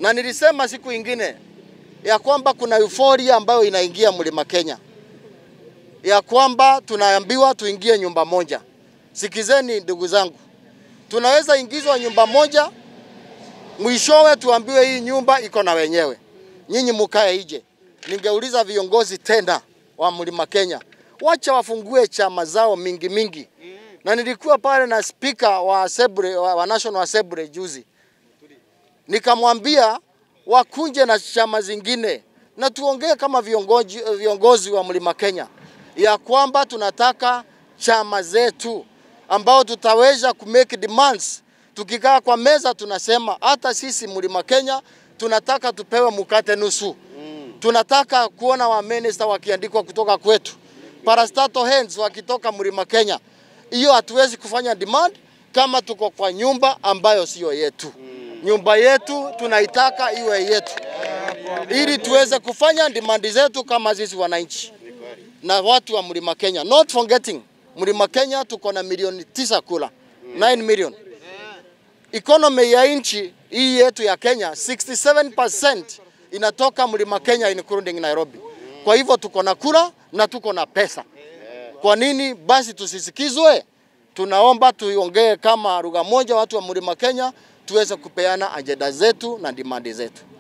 na nilisema siku ingine ya kwamba kuna euphoria ambayo inaingia mlima Kenya, ya kwamba tunaambiwa tuingie nyumba moja. Sikizeni ndugu zangu, tunaweza ingizwa nyumba moja, mwishowe tuambiwe hii nyumba iko na wenyewe, nyinyi mukae ije. Ningeuliza viongozi tena wa mlima Kenya, wacha wafungue chama zao mingi mingi, na nilikuwa pale na spika wa Assembly, wa, wa National Assembly juzi nikamwambia wakunje na chama zingine na tuongee kama viongozi, viongozi wa mlima Kenya ya kwamba tunataka chama zetu ambao tutaweza ku make demands. Tukikaa kwa meza tunasema hata sisi mlima Kenya tunataka tupewe mkate nusu. Tunataka kuona wa minister wakiandikwa kutoka kwetu, parastatal hands wakitoka mlima Kenya. Hiyo hatuwezi kufanya demand kama tuko kwa nyumba ambayo siyo yetu. Nyumba yetu tunaitaka iwe yetu, ili tuweze kufanya demand zetu kama sisi wananchi na watu wa mlima Kenya. Not forgetting mlima Kenya tuko na milioni tisa kula 9 million. Economy ya nchi hii yetu ya Kenya 67% inatoka mlima Kenya including Nairobi. Kwa hivyo tuko na kura na tuko na pesa. Kwa nini basi tusisikizwe? Tunaomba tuiongee kama lugha moja, watu wa mlima Kenya tuweze kupeana ajenda zetu na dimandi zetu.